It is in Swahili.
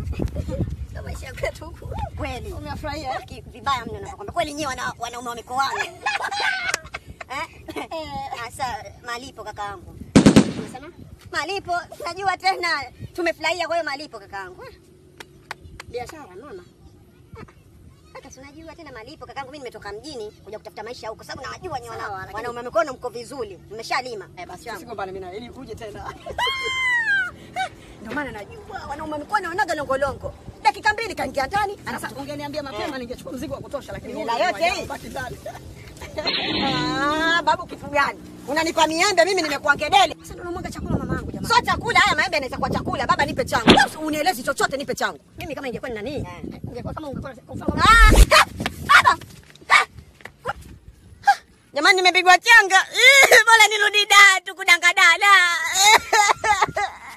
Ndio maisha ya kwetu huku. Kweli. Umefurahia? Ki- Vibaya mno nakwambia. Kweli nyewe wana, wanaume wa mikoani. Eh? Sasa malipo kakaangu. Unasema? Malipo najua tena tumefurahia kwa hiyo malipo kakaangu. Eh, Biashara mama. Hata si unajua tena malipo kakaangu, mimi nimetoka mjini kuja kutafuta maisha huko, sababu nawajua nyewe Sawa, wana- lakini- wanaume wa mikono mko vizuri, mmeshalima. Eh, basi Changu. usigombane mimi na ili uje tena. Ndio maana najua wanaume wa mikono wanaga longolongo. Dakika mbili kaingia ndani, Sasa ungeniambia mapema Eh. ningechukua mzigo wa kutosha lakini Hela huu yote hii? baki ndani. Ah, babu kitu gani? Unanipa miembe mimi nimekuwa ngedele. Sasa ndio unamwaga chakula mamangu jamani. Sio chakula haya maembe yanaweza kuwa chakula. Baba nipe changu. Wewe Unielezi chochote nipe changu. Mimi kama ingekuwa ni nani? Ungekuwa kama ungekuwa kwa mfano Ah! ha! Baba. Ha! Ha! Jamani nimepigwa changa. Ih, Bora nirudi da tu kudangadala.